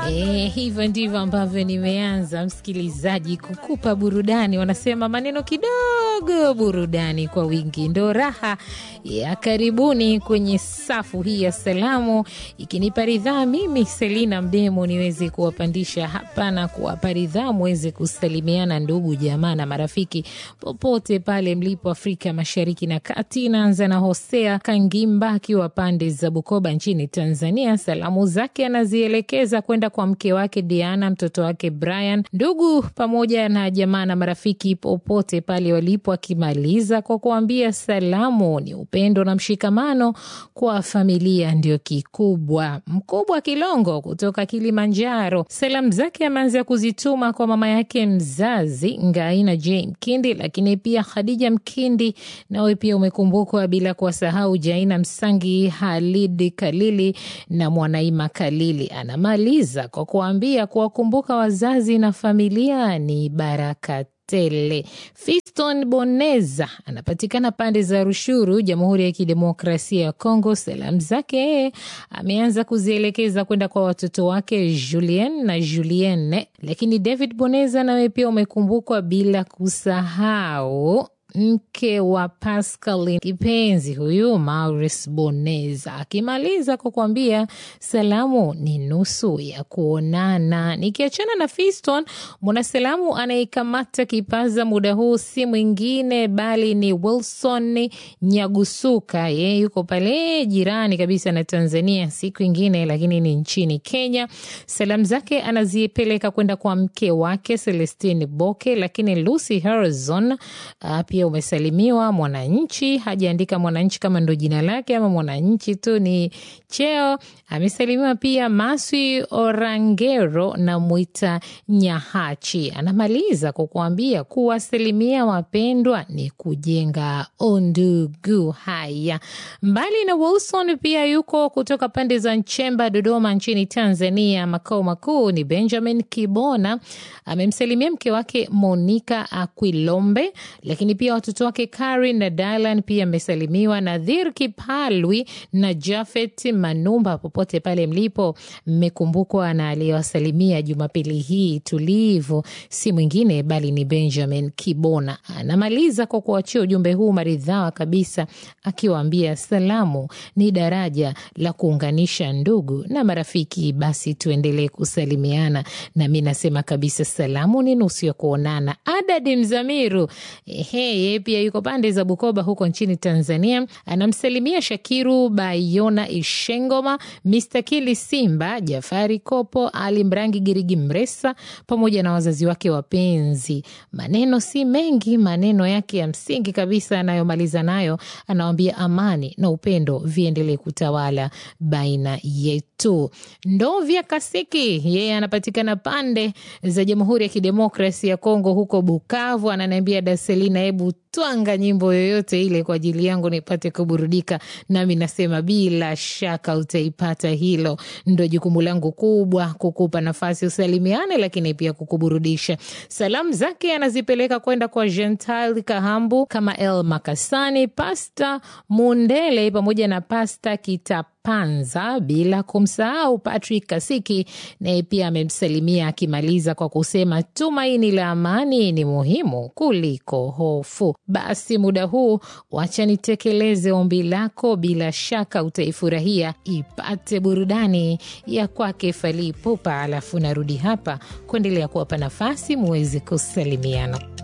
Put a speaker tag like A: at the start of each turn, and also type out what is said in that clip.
A: E, hivyo ndivyo ambavyo nimeanza msikilizaji, kukupa burudani. Wanasema maneno kidogo, burudani kwa wingi, ndo raha ya karibuni kwenye safu hii ya salamu, ikinipa ridhaa mimi Selina Mdemo niweze kuwapandisha hapa na kuwapa ridhaa muweze kusalimiana ndugu jamaa na marafiki popote pale mlipo Afrika Mashariki na Kati. Naanza na Hosea Kangimba akiwa pande za Bukoba nchini Tanzania. Salamu zake anazielekeza kwenda kwa mke wake Diana, mtoto wake Brian, ndugu pamoja na jamaa na marafiki popote pale walipo, akimaliza kwa kuambia salamu ni upendo na mshikamano kwa familia ndio kikubwa. Mkubwa Kilongo kutoka Kilimanjaro, salamu zake ameanza kuzituma kwa mama yake mzazi Ngaina J Mkindi, lakini pia Khadija Mkindi, nawe pia umekumbukwa, bila kuwasahau Jaina Msangi, Halid Kalili na Mwanaima Kalili. Anamaliza kwa kuambia kuwakumbuka wazazi na familia ni baraka tele. Fiston Boneza anapatikana pande za Rushuru, Jamhuri ya Kidemokrasia ya Kongo. Salamu zake ameanza kuzielekeza kwenda kwa watoto wake Julien na Julienne, lakini David Boneza nawe pia umekumbukwa, bila kusahau mke wa Pascal kipenzi huyu Maurice Boneza, akimaliza kwa kuambia salamu ni nusu ya kuonana. Nikiachana na Fiston, mwanasalamu anayekamata kipaza muda huu si mwingine bali ni Wilson Nyagusuka. Yeye yuko pale jirani kabisa na Tanzania, siku ingine lakini ni nchini Kenya. Salamu zake anazipeleka kwenda kwa mke wake Celestine Boke, lakini Lucy Harrison pia umesalimiwa Mwananchi. Hajaandika Mwananchi kama ndo jina lake ama Mwananchi tu ni cheo. Amesalimiwa pia Maswi Orangero na Mwita Nyahachi. Anamaliza kwa kuambia kuwasalimia wapendwa ni kujenga undugu. Haya, mbali na Wilson pia yuko kutoka pande za Nchemba, Dodoma nchini Tanzania. Makao makuu ni Benjamin Kibona. Amemsalimia mke wake Monica Aquilombe, lakini pia watoto wake Karin na Dylan pia amesalimiwa. Nadhir Kipalwi na Jafet Manumba, popote pale mlipo, mmekumbukwa na aliyewasalimia Jumapili hii tulivu si mwingine bali ni Benjamin Kibona. Anamaliza kwa kuachia ujumbe huu maridhawa kabisa, akiwaambia salamu ni daraja la kuunganisha ndugu na marafiki, basi tuendelee kusalimiana. Na mi nasema kabisa salamu ni nusu ya kuonana. Adadi Mzamiru Ehe, pia yuko pande za Bukoba huko nchini Tanzania. Anamsalimia Shakiru Bayona Ishengoma, Mr Kili Simba, Jafari Kopo, Ali Mrangi, Girigi Mresa pamoja na wazazi wake wapenzi. Maneno si mengi, maneno yake ya msingi kabisa anayomaliza nayo, anawambia amani na upendo viendelee kutawala baina yetu. Ndovya Kasiki yeye anapatikana pande za Jamhuri ya Kidemokrasi ya Kongo huko Bukavu, ananiambia Daselina, hebu twanga nyimbo yoyote ile kwa ajili yangu nipate kuburudika. Nami nasema bila shaka utaipata. Hilo ndo jukumu langu kubwa, kukupa nafasi usalimiane, lakini pia kukuburudisha. Salamu zake anazipeleka kwenda kwa Gental Kahambu, kama El Makasani, Pasta Mundele pamoja na Pasta Kitap Panza bila kumsahau Patrick Kasiki, naye pia amemsalimia akimaliza kwa kusema tumaini la amani ni muhimu kuliko hofu. Basi muda huu wacha nitekeleze ombi lako, bila shaka utaifurahia. Ipate burudani ya kwake Fally Ipupa, alafu narudi hapa kuendelea kuwapa nafasi muweze kusalimiana.